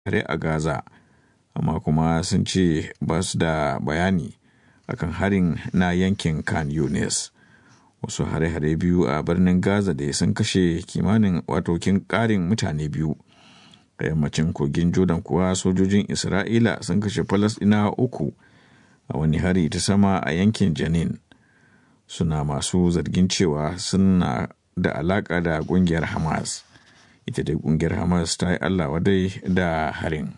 hare a Gaza, amma kuma sun ce ba su da bayani akan harin na yankin Khan Yunis. Wasu hare-hare biyu a birnin Gaza da sun kashe kimanin watokin ƙarin mutane biyu. A yammacin kogin Jordan kuwa sojojin Isra'ila sun kashe Falasɗinawa uku a wani hari ta sama a yankin Janin. Suna masu zargin cewa suna da alaƙa da ƙungiyar Hamas. Ita dai ƙungiyar Hamas ta yi Allah wadai da harin.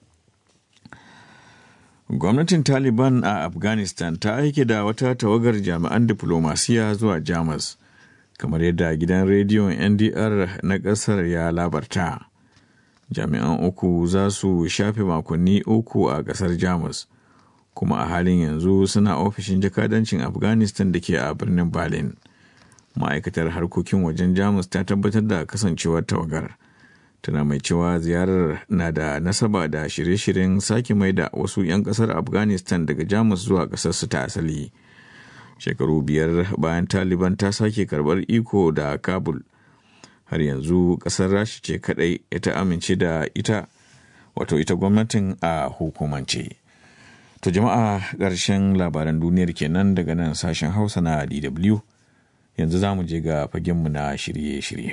Gwamnatin Taliban a Afghanistan ta aike da wata tawagar jami'an diflomasiya zuwa Jamus, kamar yadda gidan rediyon NDR na ƙasar ya labarta. Jami'an uku za su shafe makonni uku a ƙasar Jamus, kuma a halin yanzu suna ofishin jakadancin Afghanistan da ke a birnin Berlin. Ma'aikatar harkokin wajen Jamus ta tabbatar da kasancewar tawagar. tana mai cewa ziyarar na da nasaba da shirye-shiryen sake mai da wasu 'yan kasar afghanistan daga jamus zuwa kasarsu ta asali shekaru biyar bayan taliban ta sake karbar iko da kabul har yanzu kasar rashi ce kadai ta amince da ita wato ita gwamnatin a hukumance to jama'a ƙarshen labaran duniyar kenan daga nan sashen hausa na dw yanzu za mu je ga fagenmu na shirye-shirye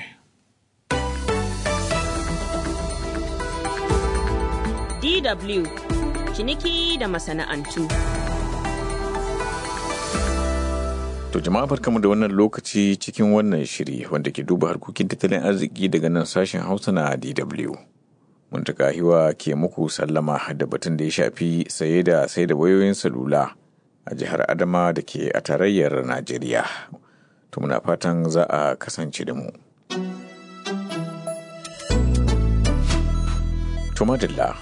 DW ciniki da masana'antu. To jama'a barkamu da wannan lokaci cikin wannan shiri wanda ke duba harkokin tattalin arziki daga nan sashen Hausa na DW. Muntaka hiwa ke muku sallama da batun da ya shafi saye da sai da wayoyin salula a jihar Adama da ke a tarayyar Najeriya. To muna fatan za a kasance da mu. Tumadilla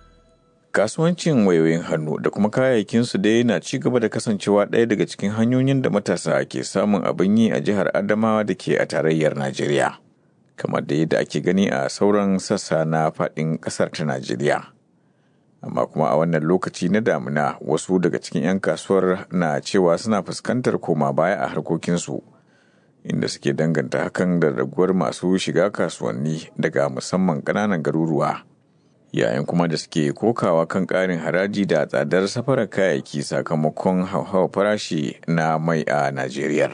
kasuwancin wayoyin hannu da kuma kayayyakinsu dai na ci gaba da kasancewa ɗaya daga cikin hanyoyin da matasa ke samun abin yi a jihar adamawa da ke a tarayyar najeriya kamar da yadda ake gani a sauran sassa na faɗin ƙasar ta najeriya amma kuma a wannan lokaci na damuna wasu daga cikin 'yan kasuwar na cewa suna fuskantar koma baya a harkokinsu inda suke danganta hakan da raguwar masu shiga kasuwanni daga musamman ƙananan garuruwa yayin kuma da suke kokawa kan ƙarin haraji da tsadar safarar kayayyaki sakamakon hauhawar farashi na mai a Najeriya.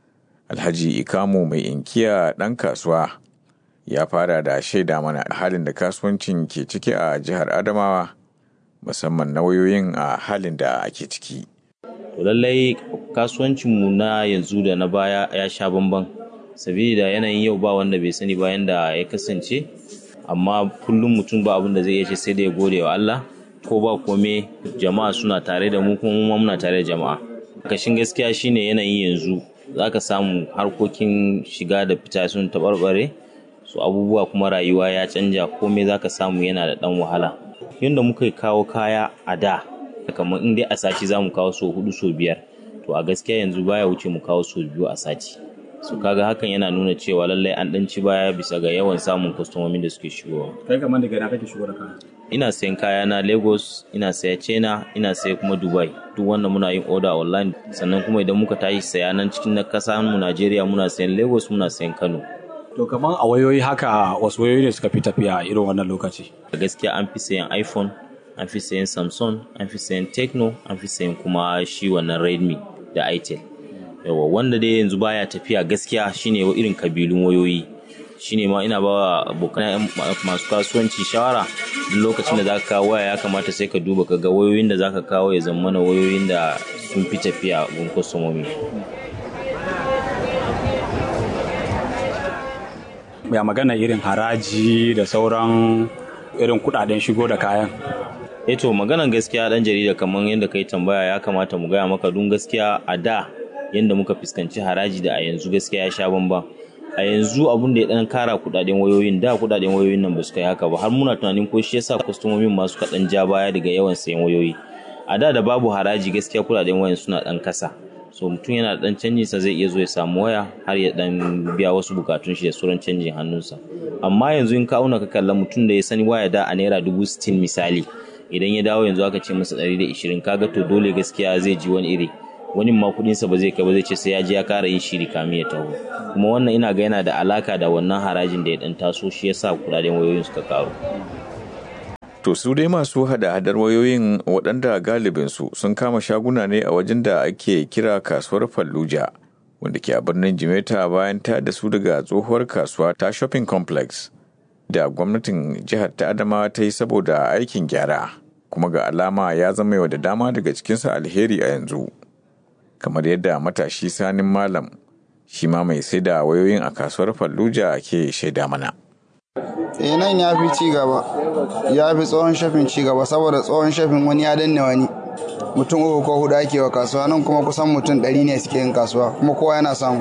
Alhaji Ikamu mai inkiya ɗan kasuwa ya fara da shaida mana halin da kasuwancin ke ciki a jihar Adamawa musamman na wayoyin a halin da ake ciki. lallai kasuwancinmu na yanzu da na baya ya sha bamban sabida yanayin yau ba wanda bai sani bayan da ya kasance amma kullum mutum ba abin da zai iya ce sai da ya gode wa Allah ko ba kome jama'a suna tare da mu kuma mu muna tare da jama'a kashin gaskiya shine yanayin yanzu zaka samu harkokin shiga da fita sun tabarbare su abubuwa kuma rayuwa ya canja komai zaka samu yana da dan wahala yadda muka kawo kaya a da kamar in dai a sati za mu kawo so hudu so biyar to a gaskiya yanzu baya wuce mu kawo so biyu a sati su kaga hakan yana nuna cewa lallai an dan ci baya bisa ga yawan samun kwastomomin da suke shigowa kai kamar daga ina kake shigo da kaya ina sayan kaya na lagos ina saya china ina saya kuma dubai duk wannan muna yin order online sannan kuma idan muka tashi saya nan cikin na kasa mu najeriya muna sayan lagos muna sayan kano to kamar a wayoyi haka wasu wayoyi ne suka fi tafiya irin wannan lokaci gaskiya an fi sayan iphone an fi sayan samsung an fi sayan techno an fi sayan kuma shi wannan redmi da itel yawa wanda dai yanzu baya tafiya gaskiya shine irin kabilun wayoyi shine ma ina ba abokan masu kasuwanci shawara duk lokacin da zaka kawo waya ya kamata sai ka duba ka ga wayoyin da zaka kawo ya zama na wayoyin da sun fi tafiya gun kwastomomi ya magana irin haraji da sauran irin kudaden shigo da kayan eto maganan gaskiya dan jarida kamar yadda kai tambaya ya kamata mu gaya maka dun gaskiya a da yadda muka fuskanci haraji da a yanzu gaskiya ya sha bamban a yanzu abun da ya dan kara kudaden wayoyin da kudaden wayoyin nan ba su kai haka ba har muna tunanin ko shi yasa kwastomomin masu kaɗan ja baya daga yawan sayan wayoyi a da da babu haraji gaskiya kudaden wayan suna dan kasa so mutum yana da dan canjin sa zai iya zo ya samu waya har ya dan biya wasu bukatun shi da sauran canjin hannunsa amma yanzu in ka auna ka kalla mutum da ya sani waya da a naira dubu sittin misali idan ya dawo yanzu aka ce masa ɗari da ishirin kaga to dole gaskiya zai ji wani iri wani ma kudinsa ba zai kai ba zai ce sai ya je ya kara yin shiri kamin ya taho kuma wannan ina ga yana da alaka da wannan harajin da ya dan taso shi yasa kudaden wayoyin suka karu To su dai masu hada-hadar wayoyin waɗanda galibinsu sun kama shaguna ne a wajen da ake kira kasuwar Fallujah, wanda ke a birnin Jimeta bayan ta da su daga tsohuwar kasuwa ta shopping complex da gwamnatin jihar ta Adamawa ta yi saboda aikin gyara, kuma ga alama ya zama yau da dama daga cikinsa alheri a yanzu. Kamar yadda matashi sanin malam, shi ma mai sai da wayoyin a kasuwar Fallujah ke shaida mana. eh nan ya fi ci gaba ya fi tsohon shafin ci gaba saboda tsohon shafin wani ya danne wani mutum uku ko hudu ake wa kasuwa nan kuma kusan mutum ɗari ne suke yin kasuwa kuma kowa yana samu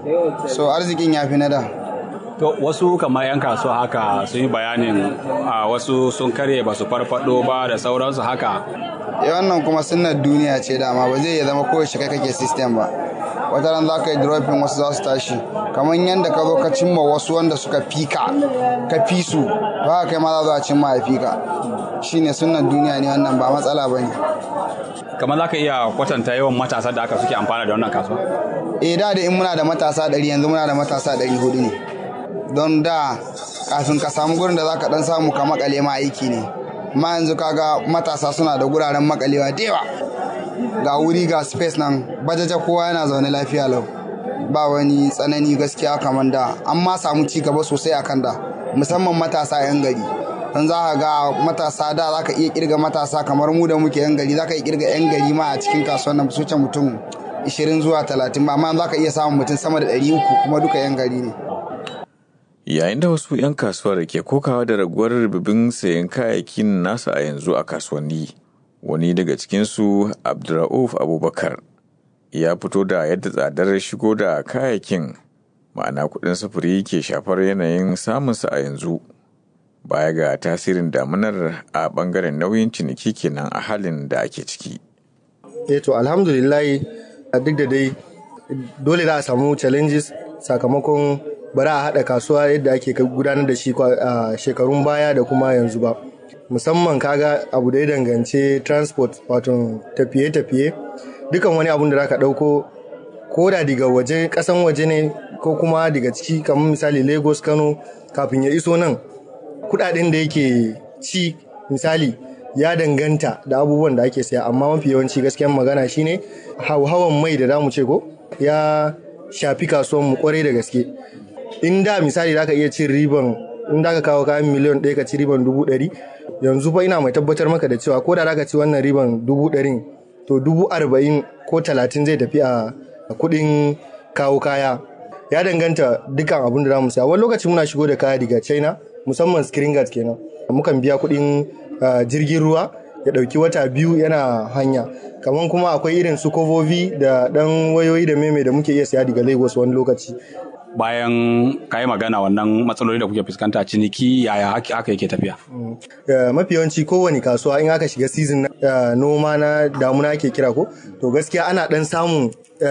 so arzikin ya fi na da To wasu kamar 'yan kasuwa haka sun yi bayanin a wasu sun karye ba su farfado ba da sauransu haka. eh wannan kuma sunnar duniya ce dama ba zai iya zama kowace kai kake system ba wata ran za ka yi dropping wasu za su tashi kamar yadda ka zo ka cimma wasu wanda suka fika ka fi su to haka kai ma za zo a cimma ya fika shine sunnar duniya ne wannan ba matsala ba ne Kamar za ka iya kwatanta yawan matasa da aka suke amfana da wannan kasuwa. eh da da in muna da matasa ɗari yanzu muna da matasa ɗari hudu ne don da kafin ka samu gurin da za ka ɗan samu ka makale ma aiki ne amma yanzu kaga matasa suna da guraren makalewa da yawa ga wuri ga space nan bajaja kowa yana zaune lafiya lau ba wani tsanani gaskiya kamar da an ma samu ci gaba sosai a kan da musamman matasa 'yan gari don za ka ga matasa da za ka iya kirga matasa kamar mu da muke 'yan gari za ka iya kirga 'yan gari ma a cikin kasuwan nan su wuce mutum 20 zuwa 30 ba amma za ka iya samun mutum sama da 300 kuma duka 'yan gari ne Yayin da wasu 'yan kasuwar ke kokawa da raguwar ribibin sayan kayayyakin nasa a yanzu a kasuwanni, wani daga cikinsu Abdurrauf Abubakar ya fito da yadda tsadar shigo da kayayyakin ma'ana kuɗin sufuri ke shafar yanayin samunsa a yanzu. Baya ga tasirin damunar a ɓangaren nauyin ciniki kenan a halin da ake ciki. eh to alhamdulillahi duk da dai dole za a samu challenges sakamakon bara a haɗa kasuwa yadda ake gudanar da shi a shekarun baya da kuma yanzu ba musamman kaga abu da ya dangance transport wato tafiye-tafiye dukan wani abun da za ka ɗauko ko da daga waje ƙasan waje ne ko kuma daga ciki kamar misali lagos kano kafin ya iso nan kuɗaɗen da yake ci misali ya danganta da abubuwan da ake saya amma mafi yawanci gaskiyan magana shine hauhawan mai da zamu ce ko ya shafi kasuwan mu kwarai da gaske in da misali zaka iya cin riban in da ka kawo kayan miliyan ɗaya ka ci riban dubu ɗari yanzu fa ina mai tabbatar maka da cewa ko da zaka ci wannan riban dubu ɗarin to dubu arba'in ko talatin zai tafi a kuɗin kawo kaya ya danganta dukkan abin da zamu saya wani lokaci muna shigo da kaya daga china musamman screen guard kenan mukan biya kuɗin jirgin ruwa ya ɗauki wata biyu yana hanya kamar kuma akwai irin su kovovi da ɗan wayoyi da meme da muke iya siya daga lagos wani lokaci Bayan ka yi magana wannan matsaloli da kuke fuskanta ciniki yaya haka yake tafiya. mafi yawanci kowane kasuwa in aka shiga season na noma na damuna ake kira ko to gaskiya ana ɗan samun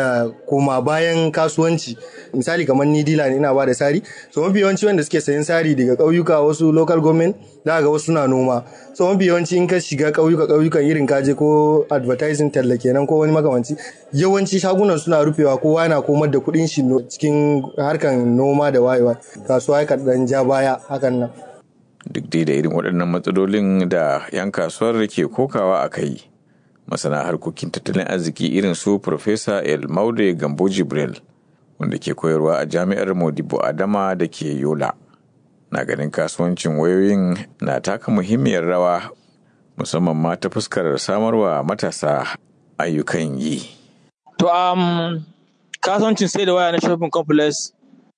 koma bayan kasuwanci misali kamar ni dila ne ina ba da sari so mafi yawanci wanda suke sayan sari daga ƙauyuka wasu local government za ga wasu na noma so mafi yawanci in ka shiga ƙauyuka ƙauyukan irin kaje ko advertising talla kenan ko wani makamanci yawanci shagunan suna rufewa kowa yana komar da kuɗin shi cikin harkan noma da wayewa kasuwa ya dan ja baya hakan nan duk dai da irin waɗannan matsalolin da 'yan kasuwar ke kokawa a kai masana harkokin tattalin arziki irin su Profesa El Maude Gambo Jibril wanda ke koyarwa a jami'ar Modibo Adama da ke Yola. Na ganin kasuwancin wayoyin na taka muhimmiyar rawa musamman ma ta fuskar samarwa matasa ayyukan yi. To um, kasuwancin sai da waya na shopping complex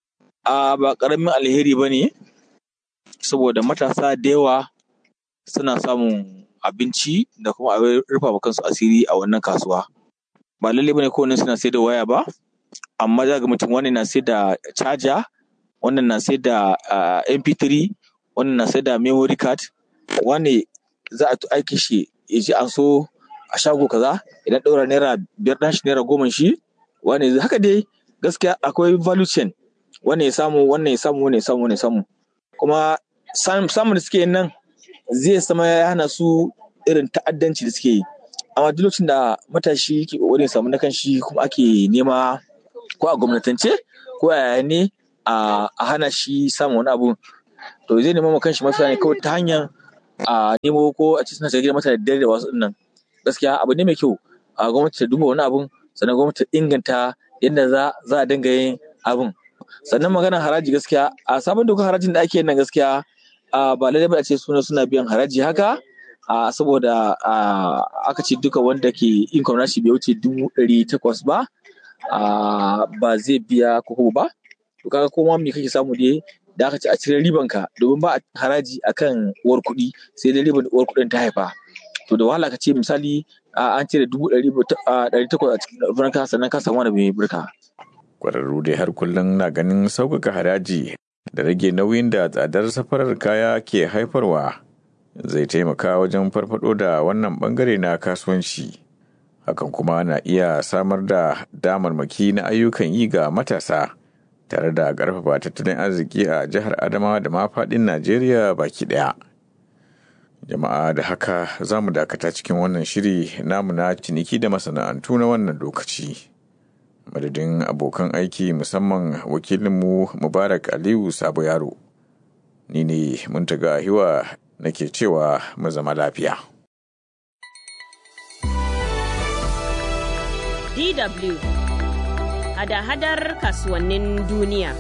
uh, ba ƙaramin alheri ba ne saboda matasa da yawa suna samun abinci da kuma abin rufa wa kansu asiri a wannan kasuwa ba lalle bane kowanne suna sai da waya ba amma za ga mutum wannan na sai da charger wannan na sai da mp3 wannan na sai da memory card wani za a aiki shi ya ji an so a shago kaza idan ɗaura naira biyar ɗan shi naira goma shi wani haka dai gaskiya akwai value chain wannan ya samu wannan ya samu wannan ya samu wannan ya samu kuma samun da suke nan zai sama ya hana su irin ta'addanci da suke yi amma duk lokacin da matashi ke kokarin samu na kanshi kuma ake nema ko a gwamnatance ko a yaya ne a hana shi samun wani abu to zai nema ma kanshi mafita ne kawai ta hanyar a nemo ko a ci suna shiga gidan mata da dare da wasu nan gaskiya abu ne mai kyau a gwamnati ta duba wani abun sannan gwamnati ta inganta yadda za za a dinga yin abun sannan maganar haraji gaskiya a sabon dokar harajin da ake yin nan gaskiya a ba lallai ba a ce suna suna biyan haraji haka a saboda a aka ce duka wanda ke income nashi bai wuce dubu ɗari takwas ba a ba zai biya koko ba to kaga koma me kake samu dai da aka ce a cire riban ka domin ba a haraji akan uwar kuɗi sai dai riban da uwar kuɗin ta haifa to da wahala ka ce misali a an cire dubu ɗari ɗari takwas a cikin ka sannan ka samu wani mai burka Kwararru dai har kullum na ganin sauƙaƙa haraji da rage nauyin da tsadar safarar kaya ke haifarwa zai taimaka wajen farfado da wannan bangare na kasuwanci. Hakan kuma na iya samar da damarmaki na ayyukan yi ga matasa tare da ƙarfafa tattalin arziki a jihar Adamawa da ma faɗin Najeriya baki ɗaya. Jama'a da haka za mu dakata cikin wannan shiri namu na ciniki da masana'antu na wannan lokaci. madadin abokan aiki musamman wakilinmu mubarak aliyu sabo yaro ni ne muntaga hiwa nake cewa mu zama lafiya DW hada-hadar kasuwannin duniya.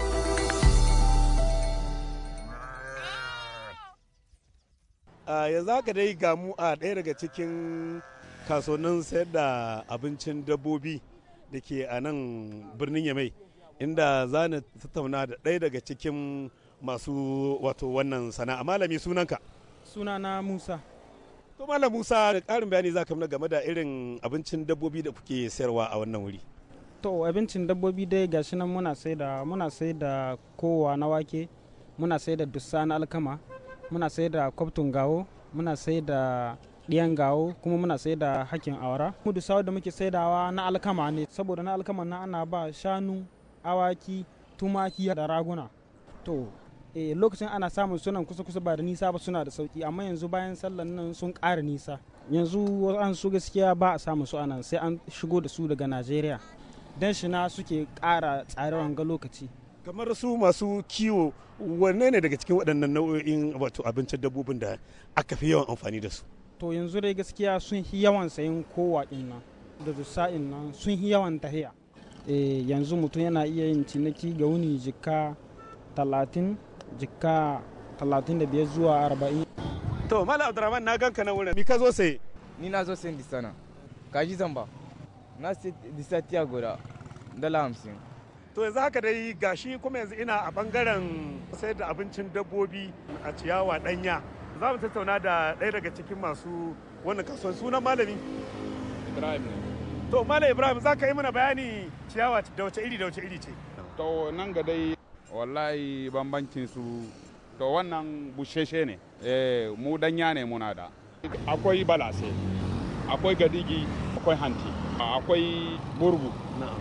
a yanzu haka dai gamu a ɗaya daga cikin kasuwannin sayar da abincin dabbobi da ke a nan birnin yamai inda za na tattauna da ɗaya daga cikin masu wato wannan sana'a malami sunanka sunana musa to malam musa da ƙarin bayani za ka mana game da irin abincin dabbobi da kuke sayarwa a wannan wuri to abincin dabbobi dai gashi nan muna sai da muna sai da kowa na wake muna sai da dussa na alkama muna sai da kwaftun gawo muna sai da ɗiyan gawo kuma muna sai da hakin awara mu dusawa da muke saidawa na alkama ne saboda na alkama na ana ba shanu awaki tumaki da raguna to e, lokacin ana samun sunan kusa kusa ba da nisa ba suna da sauki amma yanzu bayan sallan nan sun ƙara nisa yanzu an su gaskiya ba a samun su anan sai an shigo da su daga najeriya dan shi na suke ƙara tsarewan ga lokaci kamar su masu kiwo wanne ne daga cikin waɗannan nau'o'in wato abincin dabbobin da aka fi yawan amfani da su to yanzu dai gaskiya sun yi yawan sayin kowa nan da dusa'in nan sun yi yawan tahiya e, yanzu mutum yana iya yin ciniki ga wuni jika talatin jika talatin da biyar zuwa arba'in to mala abdurrahman na ganka na wurin mi ka zo sai ni na zo sayin disana kaji zamba na sai disa tiya guda dala hamsin to yanzu haka dai gashi kuma yanzu ina a bangaren sayar da abincin dabbobi a ciyawa danya za mu tattauna da ɗaya daga cikin masu wannan kasuwan sunan malami ibrahim ne to malam ibrahim za ka yi mana bayani ciyawa da wace iri da wace iri ce to nan ga dai wallahi bambancin su to wannan busheshe ne eh mu danya ne muna da akwai balase akwai gadigi akwai hanti akwai burgu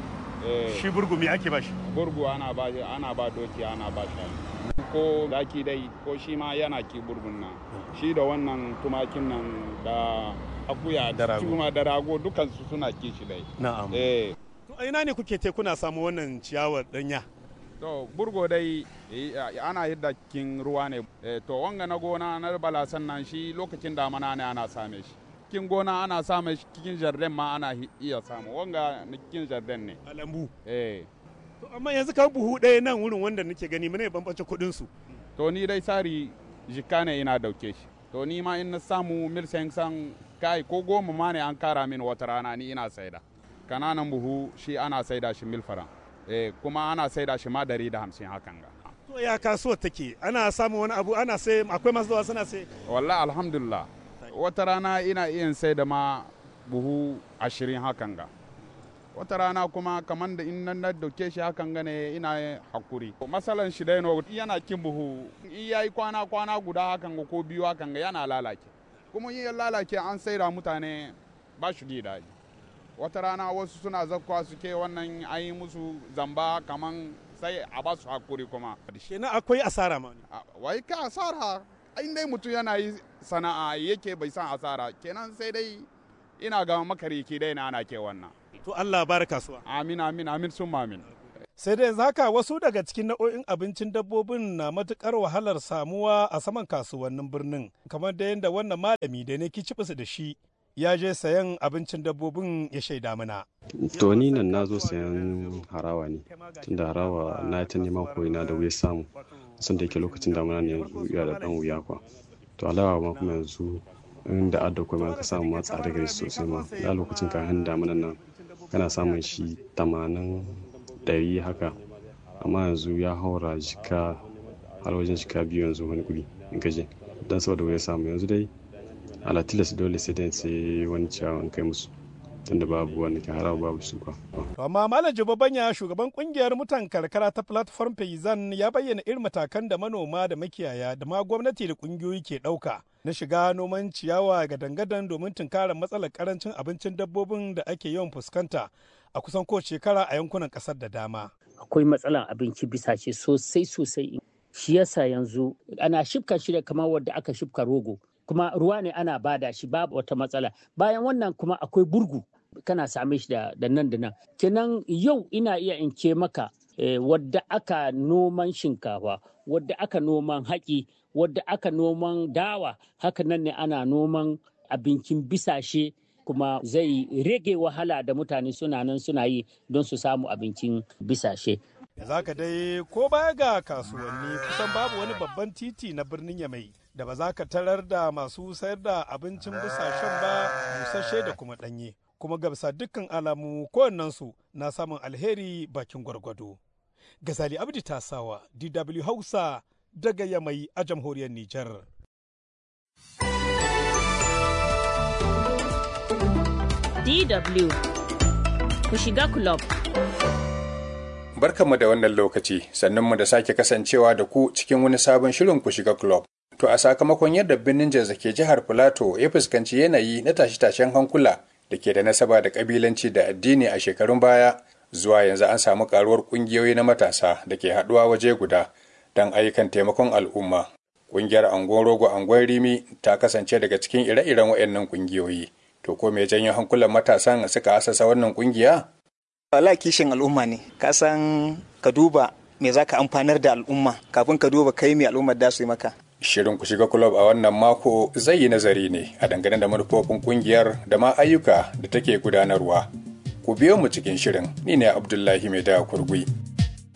shi burgu me ake ba shi burgu ana ba ana ba doki ana ba shi ko zaki dai ko shi ma yana ki burgun nan shi da wannan tumakin nan da akuya Da rago. kuma da rago dukansu suna ki shi dai na'am eh to a ina ne kuke te kuna samu wannan ciyawar danya to burgo dai eh, ana yadda kin ruwa ne Eh, to wanga na gona na balasan nan shi lokacin damana ne ana same shi kin gona ana same shi cikin jardin ma ana hi- iya samu wanga na cikin jardin ne a lambu eh to amma yanzu kan buhu ɗaya nan wurin wanda nake gani mene bambance kuɗin su to ni dai sari jikka ne ina dauke shi to ni ma in na samu mil san kai ko goma ma ne an kara min wata rana ni ina saida kananan buhu shi ana saida shi mil faran eh kuma ana saida shi ma dari da hamsin hakan ga to ya kasuwar take ana samun wani abu ana sai akwai masu zuwa suna sai wallahi alhamdulillah wata rana ina iya sai da ma buhu ashirin hakan ga wata rana kuma kamar da in nan na dauke shi hakan gane ina hakuri masalan shi dai no yana kin buhu in yayi kwana kwana guda hakan ga ko biyu hakan ga yana lalace kuma in ya lalace an saida mutane ba shi gida wata rana wasu suna zakwa suke wannan an yi musu zamba kaman sai a ba su hakuri kuma kenan akwai asara ma wai ka asara in dai mutum yana yi sana'a yake bai san asara kenan sai dai ina ga makariki dai na ana ke wannan to Allah bar kasuwa amin amin amin sun amin sai dai haka wasu daga cikin nau'o'in abincin dabbobin na matukar wahalar samuwa a saman kasuwannin birnin kamar da yadda wannan malami da ne kicibis da shi ya je sayan abincin dabbobin ya shaida mana. To ni nan na zo sayan harawa ne tunda harawa na ta neman koyina da wuya samu sun da yake lokacin damuna ne yanzu ya da dan wuya kwa. To alawa ma kuma yanzu inda adda kuma ka samu ma tsada gari sosai ma da lokacin kayan damunan nan kana samun shi tamanin ɗari haka amma yanzu ya haura jika har wajen jika biyu yanzu wani guri in gaje don saboda wuya samu yanzu dai ala tilas dole sai dai sai wani ciyawan kai musu tunda babu wani ke harawa babu su kwa. To amma Malam Banya shugaban kungiyar mutan karkara ta platform Payzan ya bayyana irin matakan da manoma da makiyaya da ma gwamnati da kungiyoyi ke ɗauka na shiga noman ciyawa ga dangadan domin tunkarar matsalar karancin abincin dabbobin da ake yawan fuskanta a kusan kowace shekara a yankunan ƙasar da dama. Akwai matsalar abinci bisa ce sosai sosai shi yasa yanzu ana shifka shi da kamar wadda aka shifka rogo kuma ruwa ne ana bada shi babu wata matsala bayan wannan kuma akwai burgu kana same shi da, nan da nan kenan yau ina iya in ce maka eh, wadda aka noman shinkafa wadda aka noman haƙi wadda aka noman dawa haka nan ne ana noman abincin bisashe kuma zai rage wahala da mutane suna nan suna yi don su samu abincin bisashe za ka dai ko baya ga kasuwanni kusan babu wani babban titi na birnin yamai da ba za ka tarar da masu sayar da abincin busashen ba busasshe da kuma ɗanye kuma ga bisa dukkan alamu kowannensu na samun alheri bakin gwargwado gazali abdi tasawa dw hausa daga yamai a jamhuriyar nijar DW ku shiga club. Barkanmu da wannan lokaci, mu da sake kasancewa da ku cikin wani sabon shirin ku shiga club. To a sakamakon yadda birnin Jazza ke jihar Filato ya fuskanci yanayi na tashe-tashen hankula da ke da nasaba da kabilanci da addini a shekarun baya, zuwa yanzu an samu karuwar kungiyoyi na matasa da ke haɗuwa waje guda don ayyukan taimakon al'umma. Kungiyar Angon Rogo Angon Rimi ta kasance daga cikin ire-iren waɗannan kungiyoyi. To ko me janyo hankulan matasan suka asasa wannan kungiya? Wala kishin al'umma ne, ka san ka duba me za ka amfanar da al'umma kafin ka duba kai me al'ummar da su yi maka. Shirin ku shiga kulob a wannan mako zai yi nazari ne a dangane da manufofin kungiyar da ma ayyuka da take gudanarwa. Ku biyo mu cikin shirin, ni ne Abdullahi Mai da Kurgui.